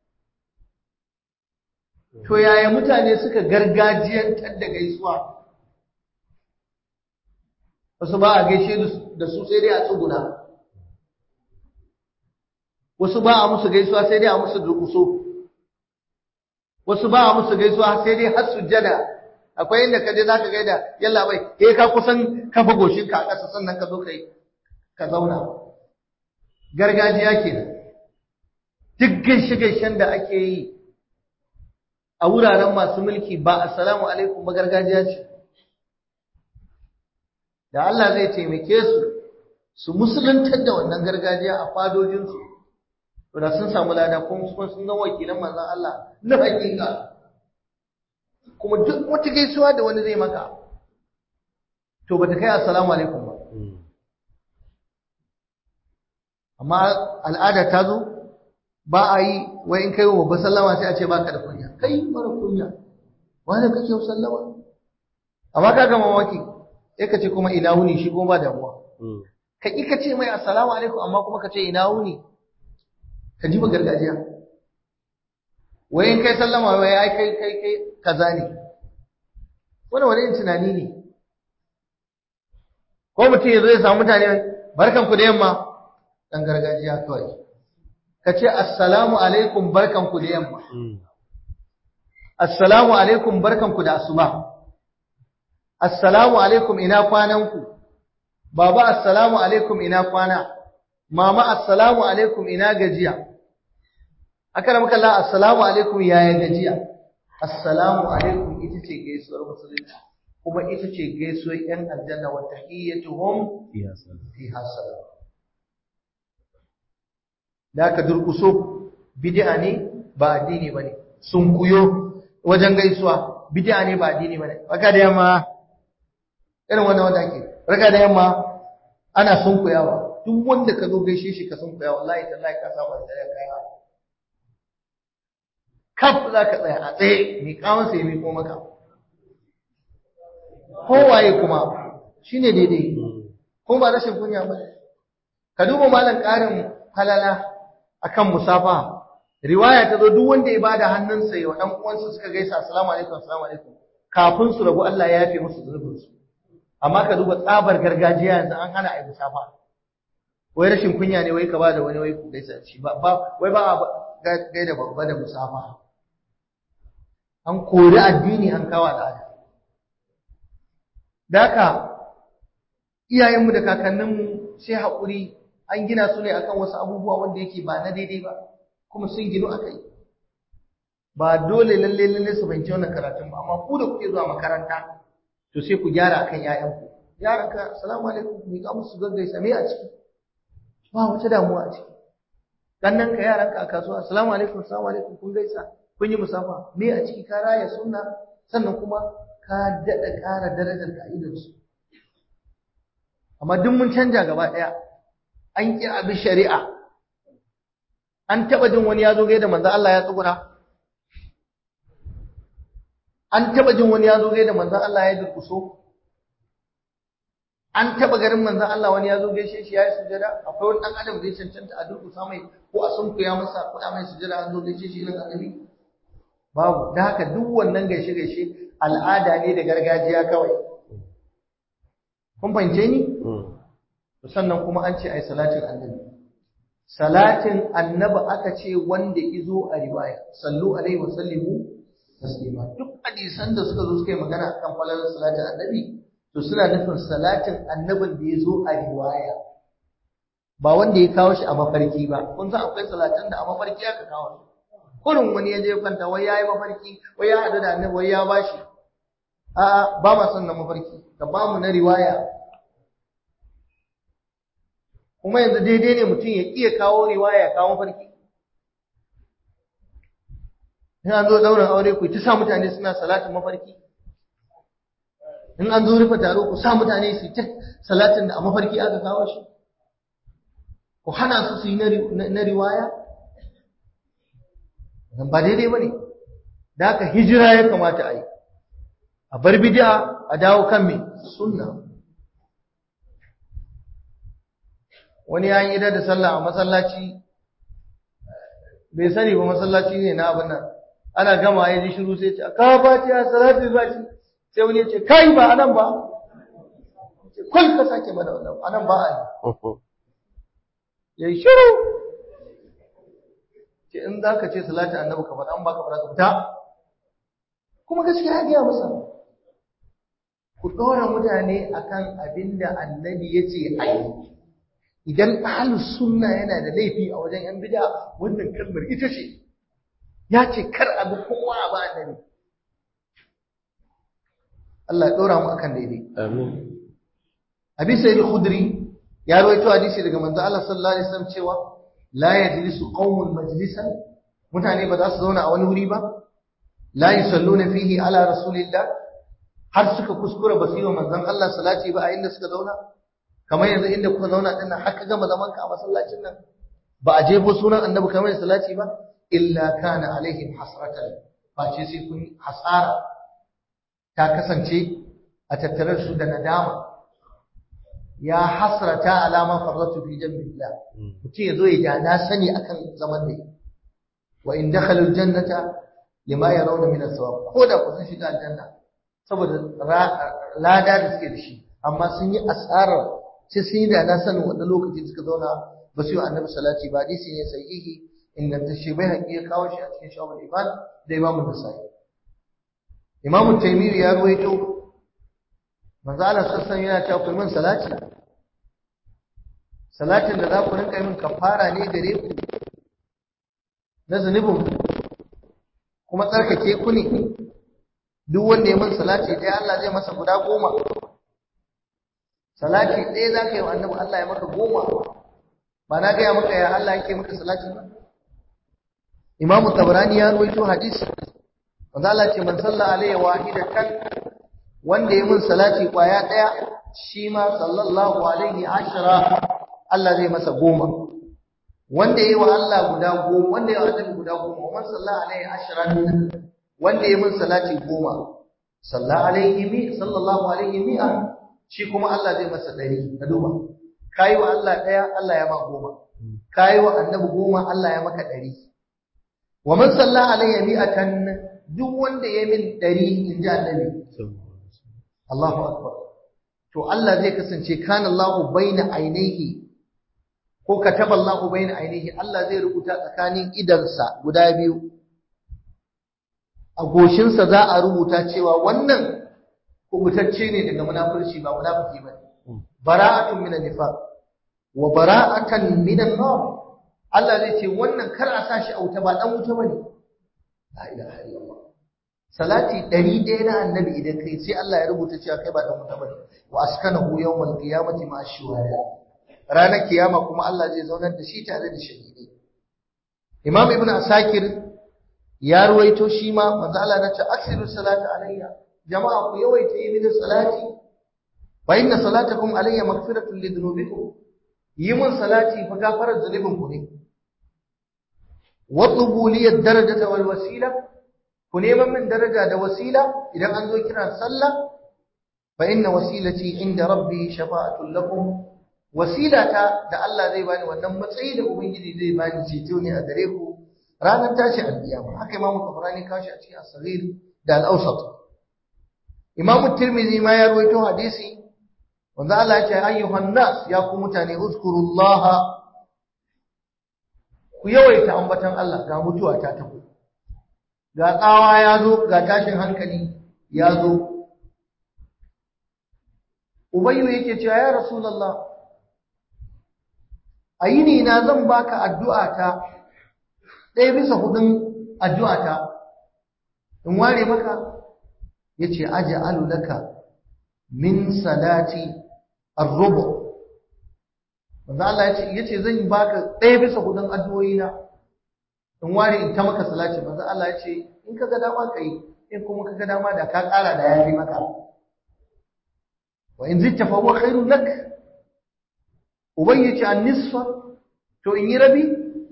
[SPEAKER 1] to yaya mutane suka gargajiyantar da gaisuwa wasu ba a gaishe da su sai dai a tsuguna wasu ba a musu gaisuwa sai dai a musu durkuso wasu ba a musu gaisuwa sai dai har sujjada akwai inda ka je za ka gaida yalla bai eh ka kusan kafa goshinka a ƙasa sannan ka zo kai ka zauna gargajiya kenan duk gaishe-gaishen da ake yi a wuraren masu mulki ba assalamu alaikum ba gargajiya ce da Allah zai taimake su su musuluntar da wannan gargajiya a fadojinsu to da sun samu lada kuma sun ga wakilan manzon Allah na hakika kuma duk wata gaisuwa da wani zai maka to bata kai assalamu alaikum ba amma al'ada ta zo ba a yi wai in kai wa babba sallama sai a ce baka da kunya kai mara kunya wani kake yau sallama amma ka ga mamaki sai ka ce kuma ina wuni shi kuma ba damuwa ka ƙi ka ce mai assalamu alaikum amma kuma ka ce ina wuni ka ji ba gargajiya wai in kai sallama wai ai kai kai kai kaza ne wani wani tunani ne ko mutum ya zo ya samu mutane barkanku da yamma dan gargajiya kawai ka ce assalamu alaikum barkanku da yamma assalamu alaikum barkanku da asuba assalamu alaikum ina kwananku baba assalamu alaikum ina kwana mama assalamu alaikum ina gajiya akara maka Allah assalamu alaikum yaya gajiya assalamu alaikum ita ce gaisuwar musulunci kuma ita ce gaisuwar yan aljanna wa tahiyyatuhum fiha salam da ka durkuso bid'a ne ba addini bane sun kuyo wajen gaisuwa bid'a ne ba addini bane baka da yamma irin wannan wanda ake raka da yamma ana sunkuyawa duk wanda ka zo gaishe shi ka sunkuya wallahi tallahi ka saba da kaya kaf za ka tsaya a tsaye mai kawon sai mai ko maka kowaye kuma shine daidai ko ba rashin kunya ba ka duba malam karin halala akan musafa riwaya ta zo duk wanda ya bada hannunsa ya dan uwansa suka gaisa assalamu alaikum assalamu alaikum kafin su rabu Allah ya yafe musu zunubinsu amma ka duba tsabar gargajiya yanzu an hana a yi musafa wai rashin kunya ne wai ka ba da wani wai ku gaisa shi ba wai ba a gaida babba da musafa an kori addini an kawo al'ada da haka iyayenmu da kakanninmu sai haƙuri an gina su ne akan wasu abubuwa wanda yake ba na daidai ba kuma sun ginu aka yi ba dole lalle lalle su fahimci wannan karatun ba amma ku da kuke zuwa makaranta to sai ku gyara akan ƴaƴanku yaranka assalamu alaikum mi ka musu gaggaisa me a ciki ba wata damuwa a ciki kannan ka yaranka a kasuwa assalamu alaikum assalamu alaikum kun gaisa kun yi musafa me a ciki ka raya sunna sannan kuma ka daɗa ƙara darajar ka su amma duk mun canja gaba ɗaya an ƙi abin shari'a an taɓa jin wani ya zo gaida manzo Allah ya tsuguna an taɓa jin wani ya zo gaida manzo Allah ya durƙuso an taɓa garin manzo Allah wani ya zo gaishe shi ya yi sujada akwai wani ɗan adam da ya cancanta a durƙusa mai ko a sunkuya masa ko a mai sujada an zo gaishe shi irin annabi babu da haka duk wannan gaishe gaishe al'ada ne da gargajiya kawai kun fahimce ni sannan kuma an ce ai salatin annabi salatin annabi aka ce wanda izo a riwaya sallu alaihi wa sallimu taslima duk hadisan da suka zo suka yi magana akan falalar salatin annabi to suna nufin salatin annabin da ya zo a riwaya ba wanda ya kawo shi a mafarki ba kun san akwai salatan da a mafarki aka kawo shi kurin wani ya je kwanta wai yayi mafarki wai ya hadu da annabi wai ya bashi a ba ma son na mafarki ka ba mu na riwaya kuma yanzu daidai ne mutum ya iya kawo riwaya ya kawo mafarki in an zo daurin aure ku ta sa mutane suna salatin mafarki in an zo rufe taro ku sa mutane su ta salatin da a mafarki aka kawo shi ku hana su su yi na riwaya ba daidai ba ne da haka hijira ya kamata a yi a bar bid'a a dawo kan mai sunna wani ya yi da sallah a masallaci bai sani ba masallaci ne na abin nan ana gama ya ji shiru sai ce ka fati a salatu fati sai wani ya ce kai ba anan ba ce kul ka sake mana wannan anan ba a yi yayi shiru ce in za ka ce salatu annabi ka faɗa an baka faɗa ka fita kuma gaskiya ya gaya masa ku ɗora mutane akan abin da annabi ya ce a yi idan ahlus sunna yana da laifi a wajen yan bid'a wannan kalmar ita ce ya ce kar abu kowa ba annabi Allah ya dora mu akan daidai
[SPEAKER 2] amin
[SPEAKER 1] Abi Sa'id al-Khudri ya rawaito hadisi daga manzo Allah sallallahu alaihi wasallam cewa la yajlisu qaumun majlisan mutane ba za su zauna a wani wuri ba la yusalluna fihi ala rasulillah har suka kuskura ba su yi wa manzon Allah salati ba a inda suka zauna kamar yanzu inda kuka zauna din nan haka gama zaman ka a masallacin nan ba a jefo sunan annabi kamar salati ba illa kana alaihim hasratan face sai kun hasara ta kasance a tattare su da nadama ya hasrata alama farratu fi jambillah mutum ya zo ya ja na sani akan zaman da wa in dakhalu aljannata lima yarawna min as-sawab ko da ku sun shiga aljanna saboda lada da suke da shi amma sun yi asarar sai sun yi da na sanin wanda lokaci suka zauna ba su yi annabi salati ba hadisi ne sahihi ingantacce bai haƙi ya kawo shi a cikin shawar iman da imamu nasa'i imamu taimiri ya ruwaito manzo Allah sassan yana cewa ku min salati salatin da za ku rinka min kafara ne gare ku na zunubin kuma tsarkake ku ne duk wanda ya min salati dai Allah zai masa guda goma salati ɗaya za ka yi wa annabi Allah ya maka goma ba na gaya maka ya Allah yake maka salati ba Imam Tabarani ya rawaito hadisi wanda Allah ce man salla alayhi wahidatan wanda ya mun salati kwaya ɗaya shi ma sallallahu alaihi ashara Allah zai masa goma wanda ya yi wa Allah guda goma wanda ya yi wa annabi guda goma man salla alaihi ashara wanda ya mun salati goma salla alaihi mi sallallahu alaihi mi'a shi kuma Allah zai masa ɗari ka duba ka yi wa Allah ɗaya Allah ya ma goma ka yi wa annabi goma Allah ya maka ɗari wa man salla alayya mi'atan duk wanda ya min ɗari in ji annabi Allahu akbar to Allah zai kasance kana Allahu baina ainihi ko kataba Allahu baina ainihi Allah zai rubuta tsakanin idansa guda biyu a goshinsa za a rubuta cewa wannan kubutacce ne daga munafurci ba munafiki ba bara'atun minan nifaq wa bara'atan minan nar Allah zai ce wannan kar a sashi a wuta ba dan wuta bane la ilaha illallah salati 100 na annabi idan kai sai Allah ya rubuta cewa kai ba dan wuta bane wa askanahu yawmal qiyamati ma shuhada ranar kiyama kuma Allah zai zaunar da shi tare da shahidai Imam Ibn Asakir ya ruwaito shi ma manzo Allah na ce aksiru salata alayya jama'a ku yawaita yi mini salati fa inna salatakum alayya maghfiratun li dhunubikum yi mun salati fa gafarar zunubin ku ne watlubu li ad-darajata wal wasila ku neman min daraja da wasila idan an zo kiran sallah fa inna wasilati inda rabbi shafa'atul lakum wasilata da Allah zai bani wannan matsayi da ubangiji zai bani ceto ne a gare ku ranar tashi alkiyama haka imamu tabarani kashi a cikin as-saghir da al-awsat imamu tirmidhi ma ya rawaito hadisi wanda Allah ya ce ayyuhan nas ya ku mutane uzkurullaha ku yawaita ambatan Allah ga mutuwa ta tafi ga tsawa ya zo ga tashin hankali ya zo ubayyu yake cewa ya rasulullah a yini na zan baka addu'a ta ɗaya bisa hudun addu'a ta in ware maka yace aj'alu laka min salati ar-rubu manzo Allah yace yace zan baka ɗaya bisa hudun addu'o'i na in ware in ta maka salati manzo Allah yace in kaga dama kai in kuma kaga dama da ka ƙara da yafi maka wa in zitta fa huwa khairun lak ubayyace an-nisfa to in yi rabi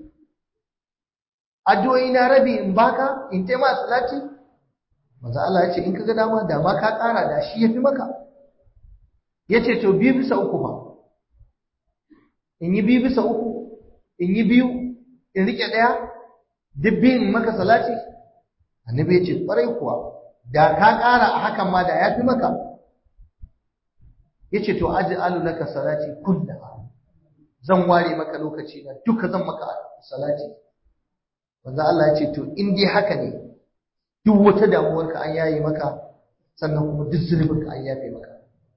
[SPEAKER 1] addu'o'i na rabi in baka in taima salati manzo Allah yace in kaga dama da ma ka ƙara da shi yafi maka yace to biyu bisa uku fa in yi biyu bisa uku in yi biyu in rike daya duk biyun maka salati annabi yace kwarai kuwa da ka ƙara a hakan ma da yafi maka yace to aj'alu laka salati kullaha zan ware maka lokaci na duka zan maka salati manzo Allah yace to in dai haka ne duk wata damuwarka an yaye maka sannan kuma duk zunubinka an yafe maka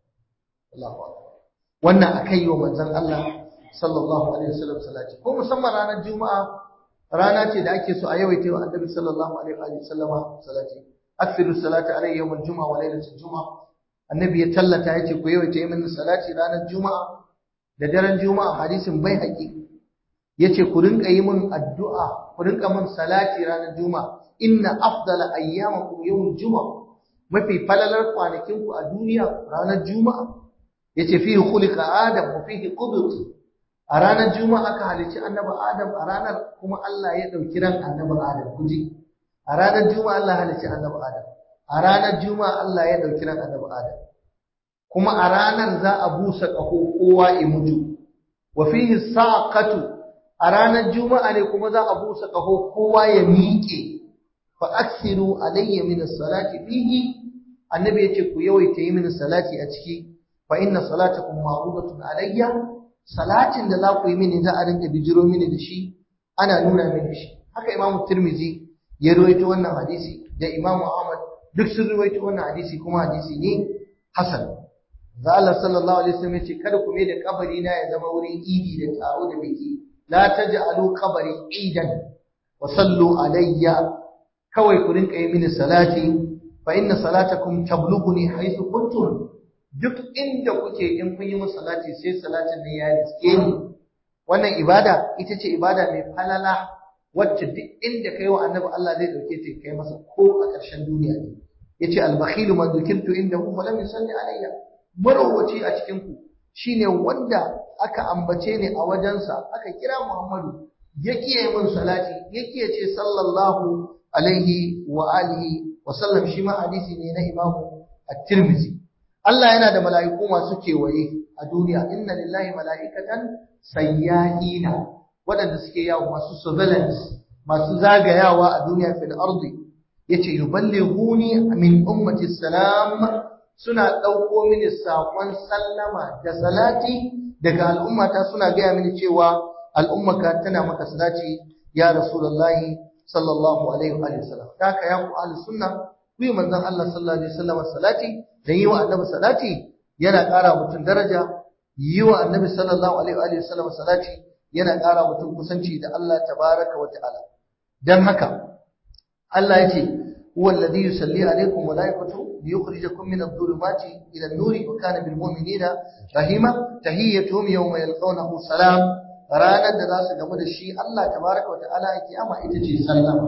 [SPEAKER 1] Allahu akbar wannan akai wa manzon Allah sallallahu alaihi wasallam salati ko musamman ranar juma'a rana ce da ake so a yawaita wa annabi sallallahu alaihi wasallama salati akthiru salati alayhi yawm al-jum'a wa laylatul jum'a annabi ya tallata yace ku yawaita min salati ranar juma'a da daren juma'a hadisin bai haƙi yace ku rinka yi min addu'a ku rinka min salati ranar juma'a inna afdala ayyamakum yawm al-jum'a mafi falalar kwanakin ku a duniya ranar juma'a yace fihi khuliqa adam wa fihi qubit a ranar juma'a aka halicci annabi adam a ranar kuma Allah ya dauki ran annabi adam kuji a ranar juma'a Allah ya halicci annabi adam a ranar juma'a Allah ya dauki ran annabi adam kuma a ranar za a busa kaho kowa ya mutu wa fihi saqatu a ranar juma'a ne kuma za a busa kaho kowa ya miƙe fa aksiru alayya min as-salati fihi annabi yace ku yawaita yi min salati a ciki fa inna salatakum ma'rudatun alayya salatin da za ku yi mini za a rinka bijiro mini da shi ana nuna mini shi haka imam tirmizi ya ruwaito wannan hadisi da imam ahmad duk sun ruwaito wannan hadisi kuma hadisi ne hasan da Allah sallallahu alaihi wasallam yace kada ku mai da kabari na ya zama wurin idi da taro da biki la taj'alu qabri idan wa sallu alayya kawai ku rinka yi mini salati fa inna salatakum tablughuni haythu kuntum duk inda kuke in kun yi musu salati sai salatin nan ya riske ni wannan ibada ita ce ibada mai falala wacce duk inda kai wa annabi Allah zai dauke ta kai masa ko a ƙarshen duniya ne yace al-bakhilu man dhukirtu indahu fa lam yusalli alayya marawaci a cikin ku shine wanda aka ambace ni a wajensa aka kira Muhammadu ya kiyaye min salati ya kiyaye ce sallallahu alaihi wa alihi wa sallam shi ma hadisi ne na Imam At-Tirmidhi Allah yana da mala'iku masu kewaye a duniya, inna lillahi mala'ikatan sayyahina waɗanda suke yawo masu surveillance, masu zagayawa a duniya fil ardi yace yuballighuni min ummati salam suna ɗauko mini saƙon sallama da salati daga al'ummata suna gaya mini cewa al'ummaka tana maka salati ya rasulullahi sallallahu alaihi wa sallam. Haka ya ku ahli sunna ku yi manzon Allah sallallahu alaihi wasallam salati dan yi wa annabi salati yana ƙara mutum daraja yi wa annabi sallallahu alaihi wasallam salati yana ƙara mutum kusanci da Allah tabaraka wa ta'ala dan haka Allah yace huwa alladhi yusalli alaikum wa malaikatu liyukhrijakum min adh-dhulumati ila an-nuri wa kana bil mu'minina rahima tahiyyatuhum yawma yalqawnahu salam ranar da za su gamu da shi Allah tabaraka wa ta'ala a kiyama ita ce sallama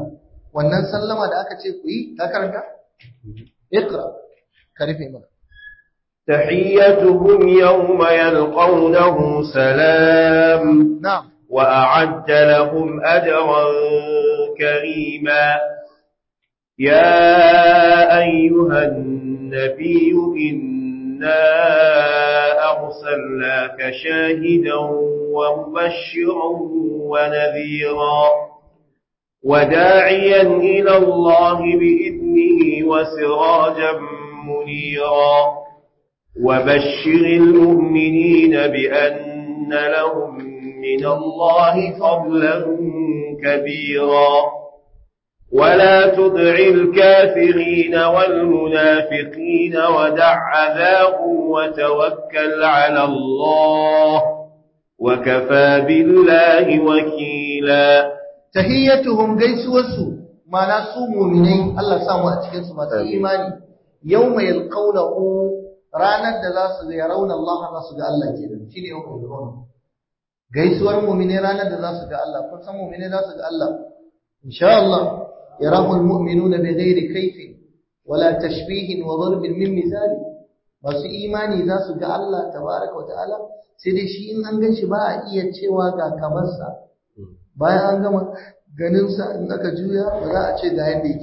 [SPEAKER 1] wannan sallama da aka ce ku yi ka karanta iqra ka rufe mana
[SPEAKER 2] تحيتهم يوم يلقونه سلام
[SPEAKER 1] na'am
[SPEAKER 2] وأعد لهم أجرا كريما يا أيها النبي إنا أرسلناك شاهدا ومبشرا ونذيرا وداعيا إلى الله بإذنه وسراجا منيرا وبشر المؤمنين بأن لهم من الله فضلا كبيرا ولا تطع الكافرين والمنافقين ودع عذاهم وتوكل على الله وكفى بالله وكيلا
[SPEAKER 1] tahiyyatuhum gaisuwarsu mana su mu'minai Allah ya samu a cikin su masu imani yawma yalqawnahu ranar da za su ga rauna Allah za su ga Allah kenan shine yawma yalqawnahu gaisuwar mu'minai ranar da za su ga Allah kun san mu'minai za su ga Allah insha Allah yarahu almu'minuna bighairi kayfin wala tashbihin wa darbin min misali masu imani za su ga Allah tabaraka wa ta'ala sai dai shi in an gan shi ba a iya cewa ga kamarsa bayan an gama ganinsa in aka juya ba za a ce ga yadda yake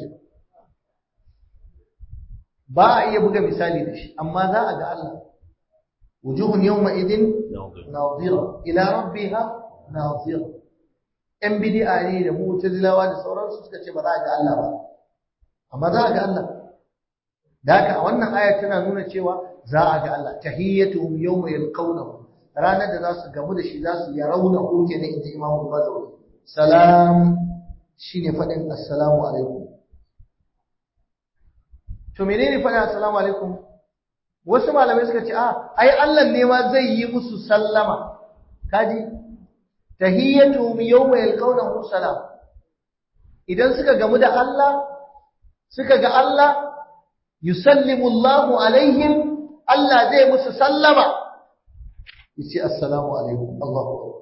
[SPEAKER 1] ba a iya buga misali da shi amma za a ga Allah wujuhun yawma idin nadira ila rabbiha nadira yan bid'a ne da mu'tazilawa da sauransu suka ce ba za a ga Allah ba amma za a ga Allah da haka a wannan aya tana nuna cewa za a ga Allah tahiyyatuhum yawma yalqawnahu ranar da za su gamu da shi za su yarawna ko kenan inda imamu bazawi salam shine faɗin assalamu alaikum to menene faɗin assalamu alaikum wasu malamai suka ce a ai Allah ne ma zai yi musu sallama kaji tahiyyatuhum yawma yalqawnahu salam idan suka gamu da Allah suka ga Allah yusallimu Allahu alaihim Allah zai musu sallama yace assalamu alaikum Allahu akbar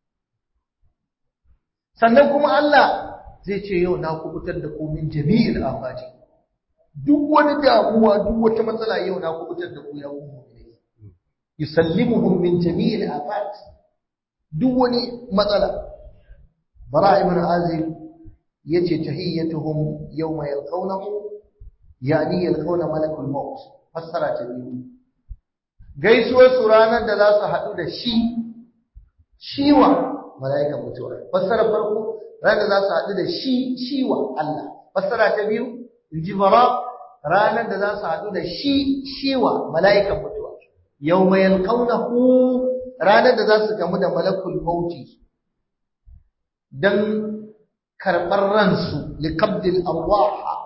[SPEAKER 1] sannan kuma Allah zai ce yau na kubutar da ku min jami'il afati duk wani damuwa duk wata matsala yau na kubutar da ku ya ku mu'mini yusallimuhum min jami'il afati duk wani matsala bara ibn azib yace tahiyyatuhum yawma yalqawnahu yani yalqawna malakul maut fassara ta biyu gaisuwar su ranar da za su haɗu da shi shiwa mala'ikan mutuwa fassara farko ranar da za su haɗu da shi shiwa Allah fassara ta biyu inji bara ranar da za su haɗu da shi shiwa mala'ikan mutuwa yawma yalqawnahu ranar da za su gamu da malakul mauti dan karɓar ransu liqabdil arwaha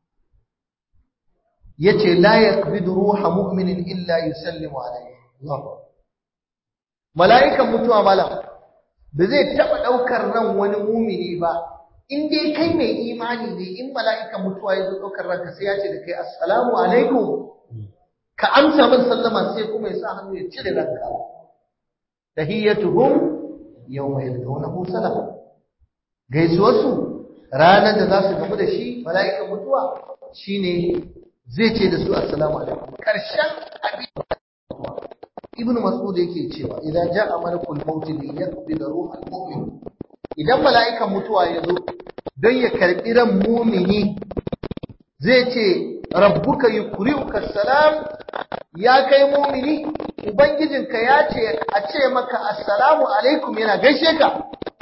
[SPEAKER 1] yace la yaqbidu ruha mu'minin illa yusallimu alayhi Allahu mala'ikan mutuwa malam ba zai taba daukar ran wani mumini ba in dai kai mai imani ne in mala'ikan mutuwa ya zo daukar ranka sai ya ce da kai assalamu alaikum ka amsa min sallama sai kuma ya sa hannu ya cire ranka tahiyyatuhum yawma yalqawnahu salam gaisuwarsu ranar da za su gamu da shi mala'ikan mutuwa shine zai ce da su assalamu alaikum karshen abin ibn mas'ud yake cewa idan ja'a malakul maut li yaqbid ruhal mu'min idan mala'ikan mutuwa ya zo don ya karbi ran mu'mini zai ce rabbuka yukriuka salam ya kai mu'mini ubangijinka ya ce a ce maka assalamu alaikum yana gaishe ka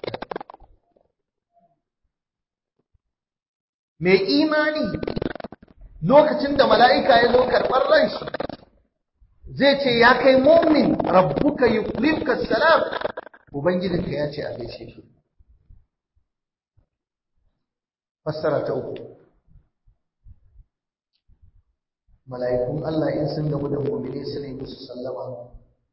[SPEAKER 1] mai imani lokacin da mala'ika ya zo karɓar ran shi zai ce ya kai mumin rabbuka yukrimka salam ubangijinka ya ce a gaishe shi fassara ta uku mala'ikun Allah in sun gamu da mu'mini su ne musu sallama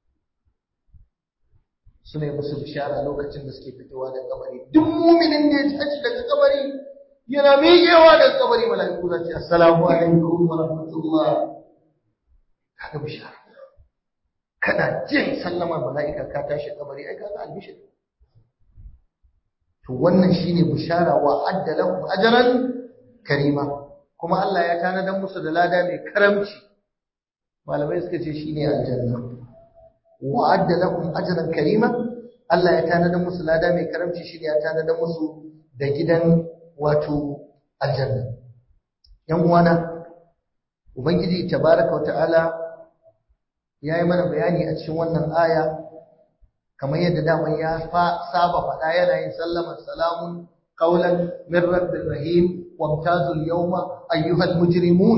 [SPEAKER 1] su ne musu bishara lokacin da suke fitowa da kabari duk mu'minin da ya tashi daga kabari yana miƙewa daga kabari mala'iku za su ce assalamu alaikum wa rahmatullah kaga bishara kana jin sallama mala'ika ka tashi kabari ai kaga albishir to wannan shine bishara wa adda lahum ajran karima kuma Allah ya tanadar musu da lada mai karamci malamai suka ce shine aljanna wa'adda lahum ajran karima Allah ya tanadar musu lada mai karamci shine ya tanadar musu da gidan wato aljanna yan uwana ubangiji tabaraka wata'ala ya yi mana bayani a cikin wannan aya kamar yadda daman ya saba faɗa yana yin sallamar salamun qaulan min rabbir rahim wamtazul yawma ayyuhal mujrimun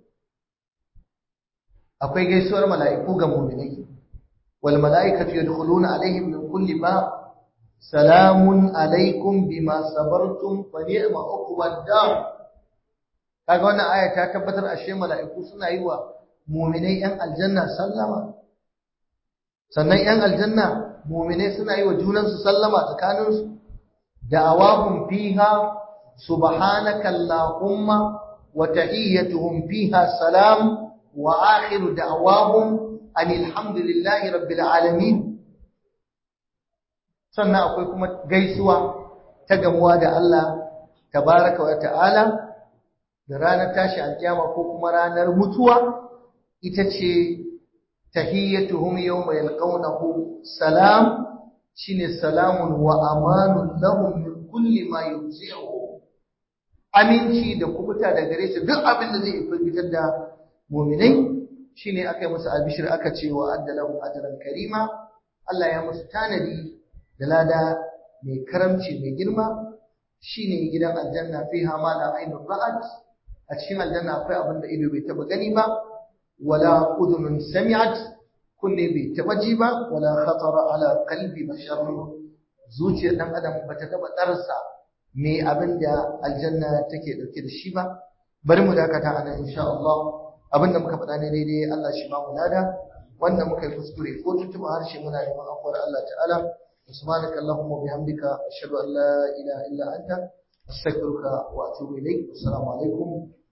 [SPEAKER 1] akwai gaisuwar mala'iku ga mu'minai wal mala'ikatu yadkhuluna alaihim min kulli bab salamun alaikum bima sabartum fa ni'ma uqbad dar kaga wannan aya ta tabbatar ashe mala'iku suna yi wa mu'minai yan aljanna sallama sannan yan aljanna mu'minai suna yi wa junansu sallama tsakaninsu da'awahum fiha subhanaka allahumma wa tahiyyatuhum fiha salam wa akhiru da'awahum anil hamdulillahi rabbil alamin sannan akwai kuma gaisuwa ta gamuwa da Allah tabaraka wa ta'ala da ranar tashi alkiyama ko kuma ranar mutuwa ita ce tahiyyatuhum yawma yalqawnahu salam shine salamun wa amanun lahum min kulli ma yuzi'u aminci da kubuta da gare shi duk abin da zai firgitar da mu'minai shine aka yi musu albishir aka ce wa addalahum ajran karima Allah ya musu tanadi da lada mai karamci mai girma shine gidan aljanna fiha ma la ainun ra'at a cikin aljanna akwai abin da ido bai taba gani ba wala udhunun sami'at kunne bai taba ji ba wala khatara ala qalbi bashar zuciyar dan adam bata taba tsarsa me abin da aljanna take dauke da shi ba bari mu dakata anan insha Allah abin da muka faɗa ne daidai Allah shi ba mu lada wanda muka yi kuskure ko tuntuɓa harshe muna neman afuwar Allah ta'ala سبحانك اللهم وبحمدك أشهد أن لا إله إلا أنت أستغفرك وأتوب إليك والسلام عليكم